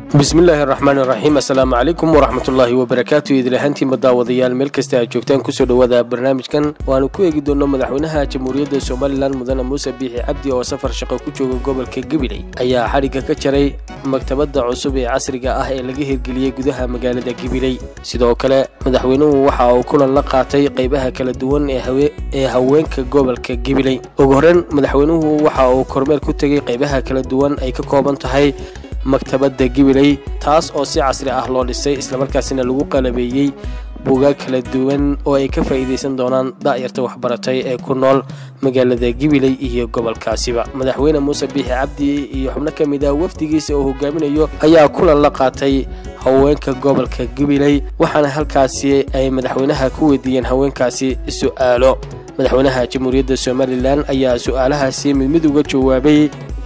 bismillaahi araxmaani iraxiim assalaamu calaykum waraxmatullaahi wabarakaatu idilahaantiinba daawadayaal meel kasta aad joogtaan kusoo dhowaada barnaamijkan waanu ku eegi doonno madaxweynaha jamhuuriyadda somalilan mudane muuse biixi cabdi oo safar shaqo ku jooga gobolka gabiley ayaa xadhigga ka jaray maktabadda cusub ee casriga ah ee laga hirgeliyey gudaha magaalada gabiley sidoo kale madaxweynuhu waxa uu kulan la qaatay qaybaha kala duwan ee haweenka gobolka gabiley ugu horreyn madaxweynuhu waxa uu kormeer ku tegey qaybaha kala duwan ay ka kooban tahay maktabadda gibiley taas oo si casri ah loo dhisay islamarkaasina lagu qalabeeyey buugaag kala duwan oo ay ka faa'iidaysan doonaan da'yarta waxbaratay ee ku nool magaalada gibiley iyo gobolkaasiba madaxweyne muuse biixi cabdi iyo xubno ka mid ah wafdigiisa oo hogaaminayo ayaa kulan la qaatay haweenka gobolka gibiley waxaana halkaasi ay madaxweynaha ku weydiiyeen haweenkaasi su'aalo madaxweynaha jamhuuriyadda somalilan ayaa su'aalahaasi mid mid uga jawaabay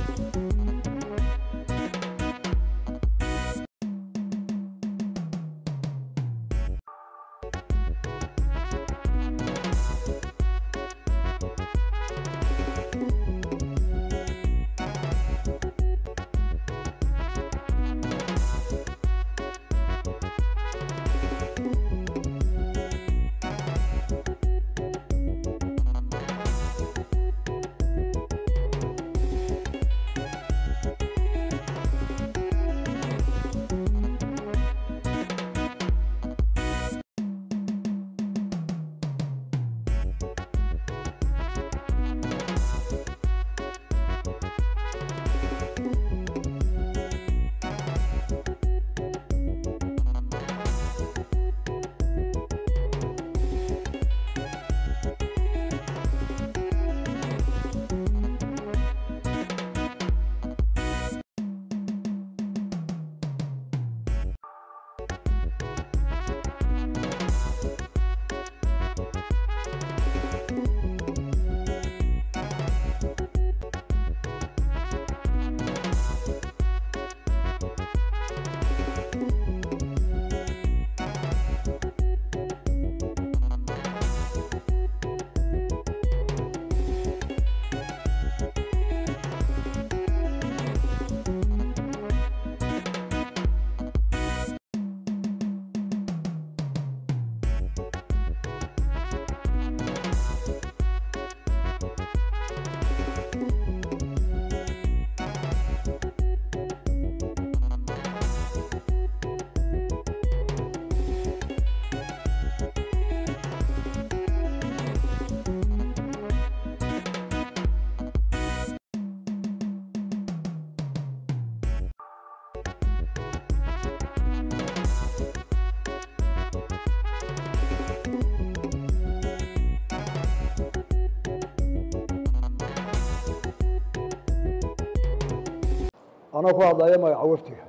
anoo ku hadlaya magaca wafdiga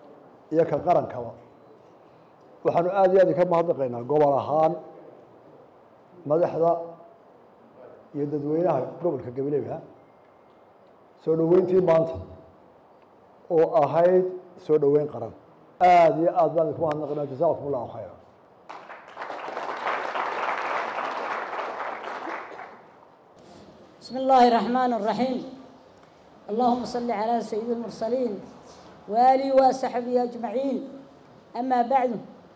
iyo ka qarankaba waxaanu aada iyo aad ka mahadnaqaynaa gobol ahaan madaxda iyo dadweynaha gobolka gabileyha soo dhoweyntii maanta oo ahayd soo dhoweyn qaran aada iyo aad baan idinku mahadnaqaynaa jasakum allahu khayra بسم الله الرحمن الرحيم اللهم صل على سيد المرسلين وآله وصحبه أجمعين أما بعد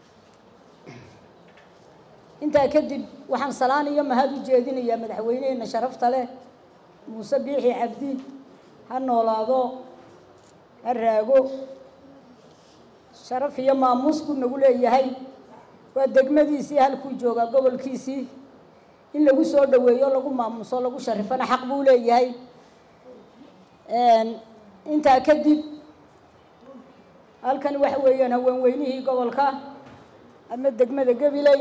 انت كدب وحن صلاني يوم هذا جيدين يا مدحوينين شرفت له موسى بيحي عبدي هالنولاضو الراقو شرف يوم موسكو نقول يا هاي ودقمديسي هالكو جوغا قبل كيسي in lagu soo dhaweeyo lagu maamuso lagu sharifana xaq buu leeyahay intaa kadib halkan waxa weeyaan haweenweynihii gobolka ama degmada gabiley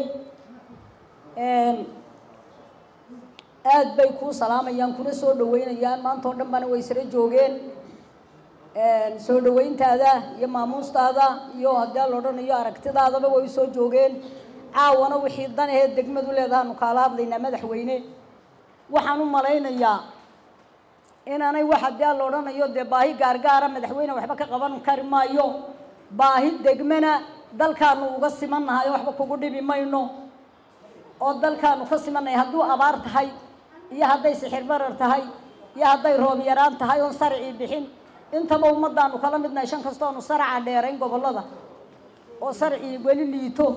aad bay kuu salaamayaan kuna soo dhaweynayaan maanta oo dhan bana way isla joogeen soo dhaweyntaada iyo maamuustaada iyo haddii la odhanayo aragtidaadaba way soo joogeen caawana wixii dan aheed degmadu leedahaanu kaala hadlaynaa madaxweyne waxaan u malaynayaa inaanay wax haddii aan la odhanayo dee baahi gaargaara madaxweyne waxba ka qaban kari maayo baahi degmana dalkaanu uga simannahay waxba kugu dhibi mayno oo dalkaanu ka simannahay hadduu abaar tahay iyo hadday sixir barar tahay iyo hadday roob yaraan tahay oon sarcii bixin intaba ummaddaanu kala midnahay shan kastoonu saraca dheerayn gobollada oo sarcii weli liito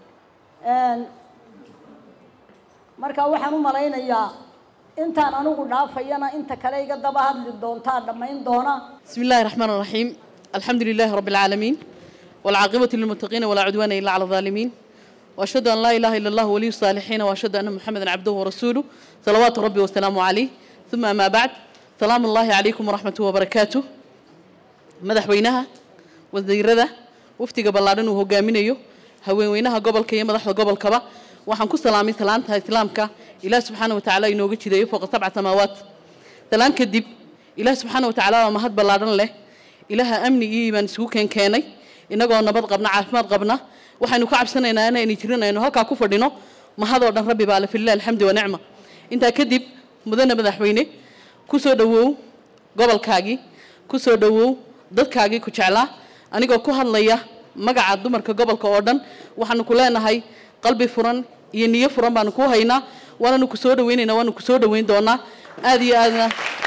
marka waxaan u malaynayaa intaan anigu dhaafayana inta kale iga daba hadli doontaa dhammayn doona بسم الله الرحمن الرحيم الحمد لله رب العالمين والعاقبة للمتقين ولا عدوان إلا على الظالمين وأشهد أن لا إله إلا الله ولي الصالحين وأشهد أن محمدا عبده ورسوله صلوات ربي وسلامه عليه ثم ما بعد سلام الله عليكم ورحمة وبركاته madaxweynaha wasiirada waftiga ballaaran uu hogaaminayo haweenweynaha gobolka iyo madaxda gobolkaba waxaan ku salaamay salaanta islaamka ilaah subxaana wa tacaala inooga jideeyo fooqa sabca samaawaat salaan kadib ilaah subxaana wa tacaala waa mahad ballaaran leh ilaaha amni iyo iimaan isugu keenkeenay inagoo nabad qabna caafimaad qabna waxaynu ka cabsanaynaa inaynu jirin aynu halkaa ku fadhino mahadoo dhan rabbi baa le filah alxamdi wanicma intaa kadib mudane madaxweyne ku soo dhowow gobolkaagii ku soo dhowow dadkaagii ku jeclaa anigoo ku hadlaya magaca dumarka gobolka oo dhan waxaanu ku leenahay qalbi furan iyo niyo furan baanu ku haynaa waananu ku soo dhaweynaynaa waanu ku soo dhaweyn doonaa aada iyo aadna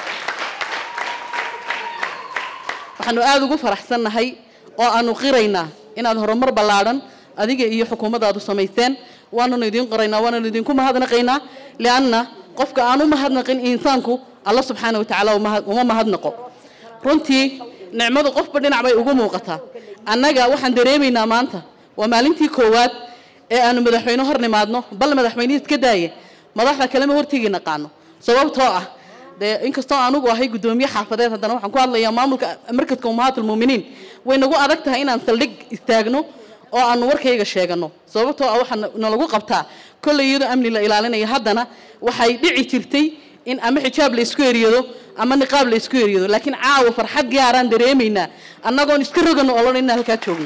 waxaanu aada ugu faraxsannahay oo aanu qiraynaa inaad horumar ballaadhan adiga iyo xukuumaddaadu samaysteen waananu idiin qoraynaa waananu idinku mahadnaqaynaa lianna qofka aan u mahadnaqin insaanku alla subxaana wa tacaala uma mahadnaqo runtii nicmadu qofba dhinac bay ugu muuqataa annaga waxaan dareemaynaa maanta waa maalintii koowaad ee aanu madaxweyne hor nimaadno bal madaxweynihii iska daaya madaxda kalema hortegi naqaano sababtoo ah dee inkastoo anugu ahay guddoomiye xaafadeed haddana waxaan ku hadlayaa maamulka markadka umahaatlmuminiin way nagu adag tahay inaan saldhig istaagno oo aanu warkayga sheegano sababtoo ah waxaa nalagu qabtaa kolley iyadoo amni la ilaalinaya haddana waxay dhici jirtay in ama xijaab la isku eriyado ama niqaab la isku eriyado laakiin caawa farxad gaaraan dareemaynaa annagoon iska rogano olon inaan halkaa joogno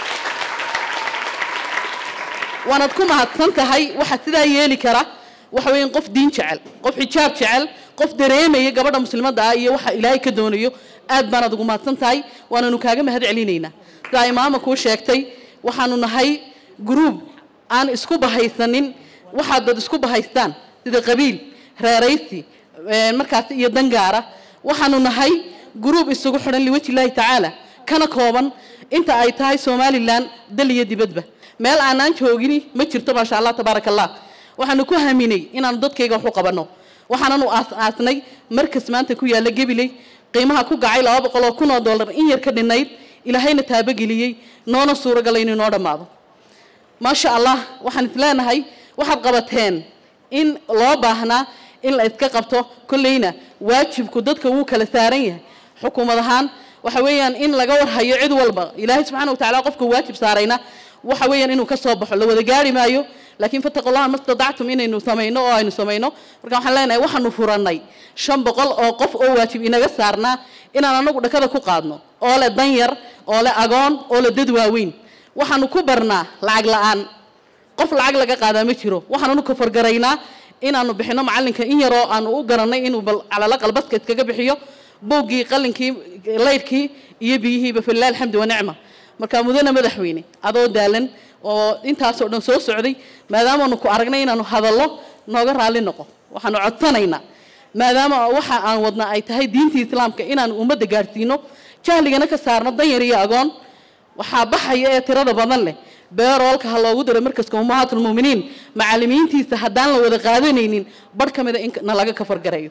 waanaad ku mahadsan tahay waxaa sidaa yeeli kara waxa weeyaan qof diin jecel qof xijaab jecel qof dareemaya gabadha muslimadda ah iyo waxa ilaahay ka doonayo aad baanaad ugu mahadsan tahay waananu kaaga mahad celinaynaa sidaa imaama kuu sheegtay waxaanu nahay gruub aan isku bahaysanin waxaad dad isku bahaystaan sida qabiil reeraysi markaas iyo dangaara waxaanu nahay gruub isugu xidhan liwaji illaahi tacaala kana kooban inta ay tahay somalilan dal iyo dibadba meel aanaan joogini ma jirto maasha allah tabaaraka allah waxaanu ku haminay inaanu dadkayga wax u qabanno waxaananu aas-aasnay markas maanta ku yaalla gebiley qiimaha ku gacay laba boqol oo kun oo dollar in yar ka dhinayd ilaahayna taabogeliyey noona suuragalay inuu noo dhammaado maasha allah waxaan is leenahay waxaad qabateen in loo baahnaa in la iska qabto kolleyna waajibku dadka wuu kala saaran yahay xukuumad ahaan waxa weeyaan in laga warhayo cid walba ilaahay subxaana wa tacala qofka waajib saarayna waxa weeyaan inuu ka soo baxo la wada gaari maayo laakiin fattaqullaha mastadactum inaynu samayno oo aynu samayno marka waxaan leenahay waxaanu furannay shan boqol oo qof oo waajib inaga saarnaa inaan anagu dhakada ku qaadno oo le dan yar oo le agoon oo le dad waaweyn waxaanu ku barnaa lacag la-aan qof lacag laga qaadaa ma jiro waxaananu kafargaraynaa inaanu bixino macalinka in yaroo aanu u garanay inuu bal calala qalbaska iskaga bixiyo bowgii qalinkii laydhkii iyo biyihiiba filah alxamdi wanicma marka mudane madaxweyne adoo daalan oo intaasoo dhan soo socday maadaamaanu ku aragnay inaanu hadallo nooga raalli noqo waxaanu codsanaynaa maadaama waxa aan wadna ay tahay diintii islaamka inaanu ummadda gaadhsiino jahligana ka saarno danyar iyo agoon waxaa baxaya ee tirada badan leh beeroolka ha loogu diro markaska ummahaatulmuminiin macalimiintiisa haddaan la wada qaadanaynin barh ka mida in na laga kafargarayo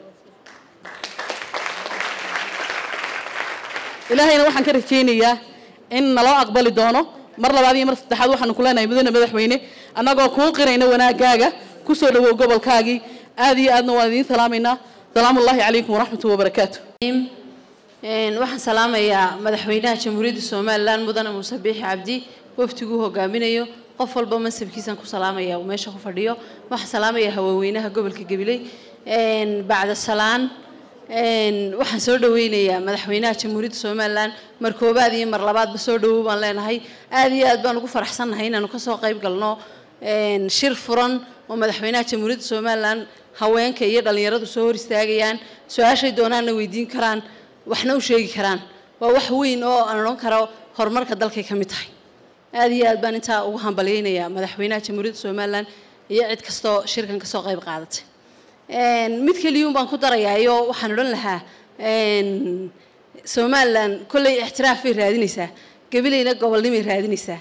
ilaahayna waxaan ka rajaynayaa in naloo aqbali doono mar labaad iyo mar saddexaad waxaanu ku leenahay mudane madaxweyne annagoo kuu qirayna wanaagaaga ku soo dhawow gobolkaagii aad iyo aadna waan idiin salaamaynaa salaamu ullaahi calaykum waraxmatu wabarakaatu waxaan salaamayaa madaxweynaha jamhuuriyadda somalilan mudane muuse biixi cabdi waftiguu hogaaminayo qof walba mansabkiisaan ku salaamaya uu meesha ku fadhiyo waxaan salaamayaa haweenweynaha gobolka gabiley bacda salaan waxaan soo dhaweynayaa madaxweynaha jamhuuriyadda somalilan mar koobaad iyo mar labaadba soo dhawow baan leenahay aad iyo aad baan ugu faraxsannahay inaanu kasoo qayb galno shir furan oo madaxweynaha jamhuuriyadda somalilan haweenka iyo dhallinyaradu soo hor istaagayaan su-aashay doonaanna weydiin karaan waxna u sheegi karaan waa wax weyn oo aan odhan karo horumarka dalkay ka mid tahay aad iyo aad baan intaa ugu hambalyeynayaa madaxweynaha jamhuuriyadda somalilan iyo cid kastoo shirkan kasoo qayb qaadatay mid keliyuun baan ku darayaayo waxaan odhan lahaa somalilan kolley ixtiraaf bay raadinaysaa gabilayna gobolnimay raadinaysaa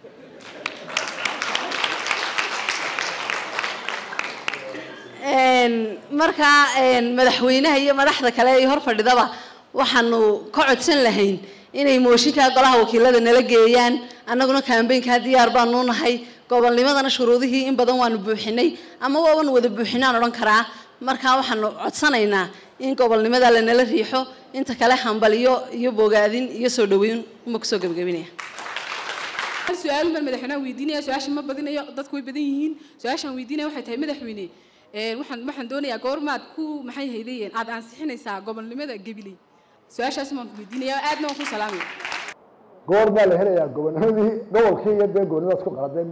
markaa madaxweynaha iyo madaxda kale ee hor fadhidaba waxaanu ka codsan lahayn inay mooshinkaa golaha wakiilada nala geeyaan annaguna kambeynkaa diyaar baanu nahay gobolnimadana shuruudihii in badan waanu buuxinay ama waaban wada buuxinaan odhan karaa markaa waxaanu codsanaynaa in gobolnimada lanala riixo inta kale hambaliyo iyo bogaadin iyo soo dhaweyn uma kusoo gebagabinaya hal su-aal baan madaxweynaha weydiinaya su-aasha ma badinayo dadku way badan yihiin su-aashaan weydiinaya waxay tahay madaxweyne waxaan waxaan doonayaa goormaad ku maxay haydayeen aad ansixinaysaa gobolnimada gabiley su-aashaas waan ku weydiinaya aadna waan ku salaamaya goor baa la helayaa gobonimadii gobolkii iyo dee gobolnimadaas ku qaladee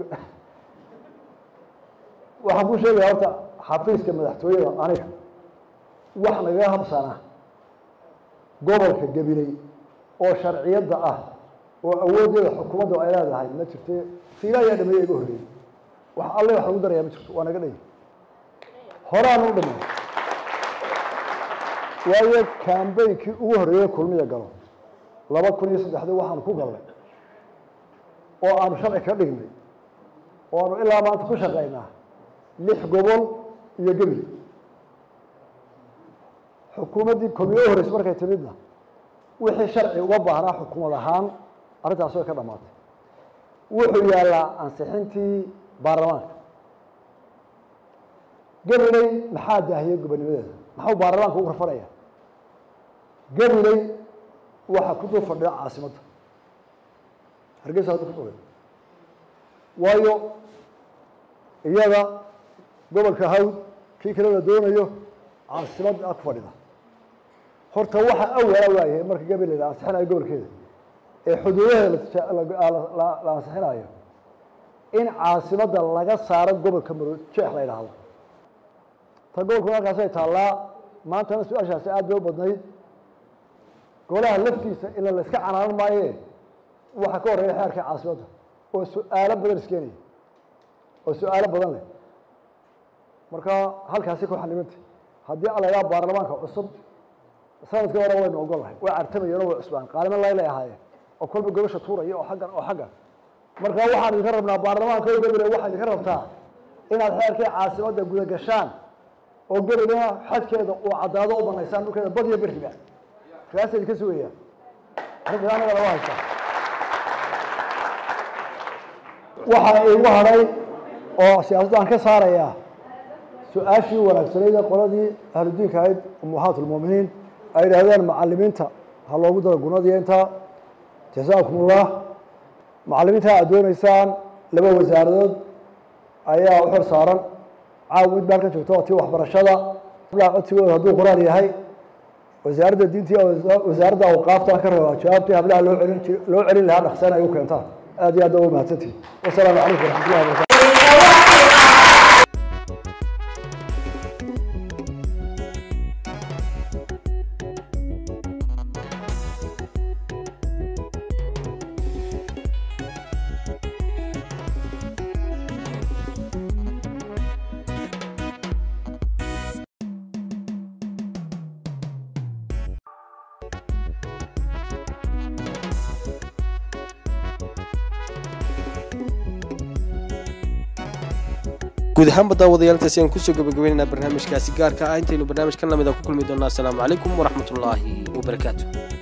waxaan ku sheegaya horta xafiiska madaxtooyada aniga wax nagaga habsana gobolka gabiley oo sharciyadda ah oo awooddeeda xukuumadda ay leedahay ma jirte fiila ayaa dhameeya iga horreeyey wax alle wax lagu darayaa ma jirto waa naga dhay horaanu u dhamay waayo kambeynkii ugu horreeyey kulmiya galo laba kun iyo saddexdii waxaanu ku galnay oo aanu sharci ka dhignay oo aanu ilaa maanta ku shaqaynaa lix gobol iyo gebil xukuumaddii kulmiye u horreysay markay timidna wixii sharci uga baahnaa xukuumad ahaan arrintaas way ka dhammaatay wuxuu yaallaa ansixintii baarlamaanka gabiley maxaa daahiyey gobonimadeeda maxuu baarlamaanka ugu rafanaya gabiley waxaa ku dul fadhida caasimadda hargeysa hadda ku dhulay waayo iyada gobolka hawd kii kale la doonayo caasimadda ku fadhida horta waxa awala waayahay marka gabiley la ansixinayo gobolkeeda ee xuduudaheeda la ansixinayo in caasimadda laga saaro gobolka maro jeex la yidhaahdo ta gobolkuna halkaasay taallaa maantana su-aashaasi aad bay u badnayd golaha laftiisa ila la iska canaanan maaye waxaa ka horreeya xeerka caasimadda oo su-aalo badan iskeenaya oo su-aalo badan leh marka halkaasi ku xanimantay haddii alayaa baarlamaanka cusub sanadkii hore waynu ogol lahay way cartamayeen oo way cusbaan qaalimo laylay ahaayeen oo kolba gobasha tuuraya oo xaggan oo xaggan marka waxaan idinka rabnaa baarlamaanka o gabile waxaa idinka rabtaa inaad xeerkii caasimadda guda gashaan oo gelina xadkeeda uu caddaado u banaysaan dhulkeeda badiyo beriba kaasa idinka sugaya arrinta anaga laga haysta waxaa iigu hadhay oo siyaasadda aan ka saarayaa su-aashii wanaagsanayd ee qoladii ahludiinka ahayd umuhaat lmuuminiin ay yidhaahdeen macalimiinta ha loogu daro gunadiyo intaa jasaakum ullah macalimiinta aad doonaysaan laba wasaaradood ayaa u xor saaran caaw mid baa halkan joogta oo tii waxbarashada codsigooda hadduu qur-aan yahay wasaaradda diinta iyo wasaaradda awqaafta ka rabaa jawaabtii hablaha loo celin loo celin lahaa dhaqsana ay u keentaan aad iyo aad waa mahadsantihin wasalaamu calaykum waraxmatullahi wabarakatu guud ahaanba daawadayaal aan kusoo gabagabaynaynaa barnaamijkaasi gaarka ah intaynu barnaamij ka lamida ku kulmi doonaa asalaamu calaykum waraxmatullaahi wabarakaatu